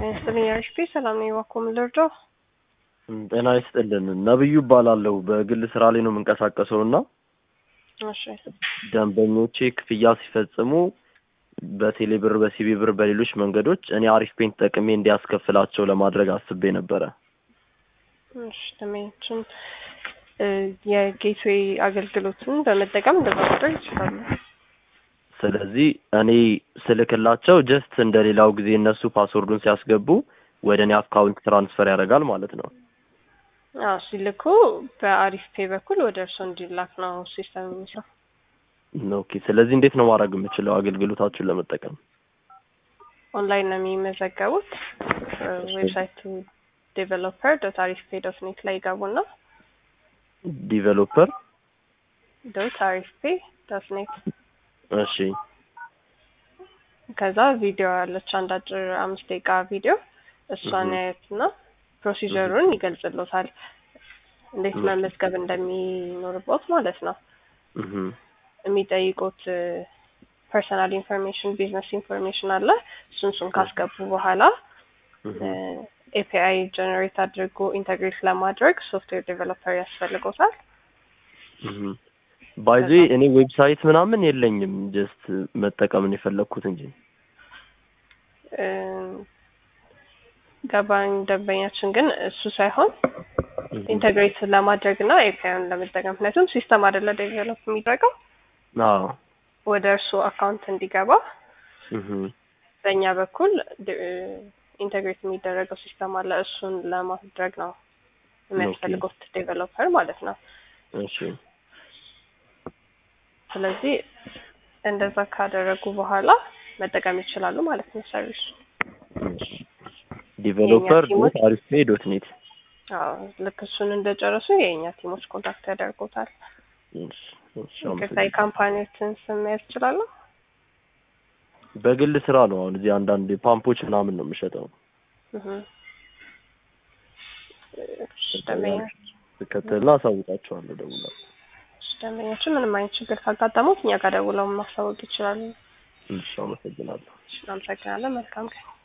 ይስጥልኝ አሪፍ ሰላም ነው። እባክዎ ምን ልርዳው? ጤና ይስጥልን። ነብዩ እባላለሁ። በግል ስራ ላይ ነው የምንቀሳቀሰው እና እሺ ደንበኞቼ ክፍያ ሲፈጽሙ በቴሌ ብር፣ በሲቢ ብር፣ በሌሎች መንገዶች እኔ አሪፍ ፔን ተጠቅሜ እንዲያስከፍላቸው ለማድረግ አስቤ ነበረ። እሺ ደንበኞችን የጌትዌይ አገልግሎትን በመጠቀም እንደዛ ማድረግ ይችላሉ። ስለዚህ እኔ ስልክላቸው ጀስት እንደ ሌላው ጊዜ እነሱ ፓስወርዱን ሲያስገቡ ወደ እኔ አካውንት ትራንስፈር ያደርጋል ማለት ነው። አዎ ሲልኩ በአሪፍ ፔ በኩል ወደ እርስዎ እንዲላክ ነው ሲስተም የሚሰራው። ኦኬ። ስለዚህ እንዴት ነው ማድረግ የምችለው አገልግሎታችሁን ለመጠቀም? ኦንላይን ነው የሚመዘገቡት። ዌብሳይቱ ዴቨሎፐር ዶት አሪፍ ፔ ዶት ኔት ላይ ይገቡና ዲቨሎፐር ዶት አሪፍ ፔ ዶት ኔት እሺ ከዛ ቪዲዮ ያለች አንድ አጭር አምስት ደቂቃ ቪዲዮ እሷን ያዩትና ፕሮሲጀሩን ይገልጽሎታል። እንዴት መመዝገብ እንደሚኖርበት ማለት ነው። እህ የሚጠይቁት ፐርሰናል ኢንፎርሜሽን፣ ቢዝነስ ኢንፎርሜሽን አለ። እሱን እሱን ካስገቡ በኋላ ኤፒአይ ጀነሬት አድርጎ ኢንተግሬት ለማድረግ ሶፍትዌር ዴቨሎፐር ያስፈልጎታል። ባይዚ እኔ ዌብሳይት ምናምን የለኝም። ጀስት መጠቀምን የፈለግኩት እንጂ ገባኝ። ደንበኛችን ግን እሱ ሳይሆን ኢንተግሬት ለማድረግ እና ኤፒአይን ለመጠቀም ምክንያቱም ሲስተም አይደለ ዴቨሎፕ የሚደረገው አዎ ወደ እርሱ አካውንት እንዲገባ እህ በእኛ በኩል ኢንተግሬት የሚደረገው ሲስተም አለ። እሱን ለማድረግ ነው የሚያስፈልጉት ዴቨሎፐር ማለት ነው። እሺ ስለዚህ እንደዛ ካደረጉ በኋላ መጠቀም ይችላሉ ማለት ነው ሰርቪሱ። ዲቨሎፐር ዶት አሪፍ ፔ ዶት ኔት አዎ ልክ እሱን እንደጨረሱ የእኛ ቲሞች ኮንታክት ያደርጉታል። ቅርታ የካምፓኒዎችን ስም መያዝ ይችላሉ? በግል ስራ ነው። አሁን እዚህ አንዳንድ ፓምፖች ምናምን ነው የምሸጠው። ስከተልና አሳውቃቸዋለሁ ደውላለሁ። ደንበኛችን ምንም አይነት ችግር ካጋጠሙት እኛ ጋር ደውለው ማሳወቅ ይችላሉ። እሺ፣ አመሰግናለሁ። እናመሰግናለን። መልካም ቀን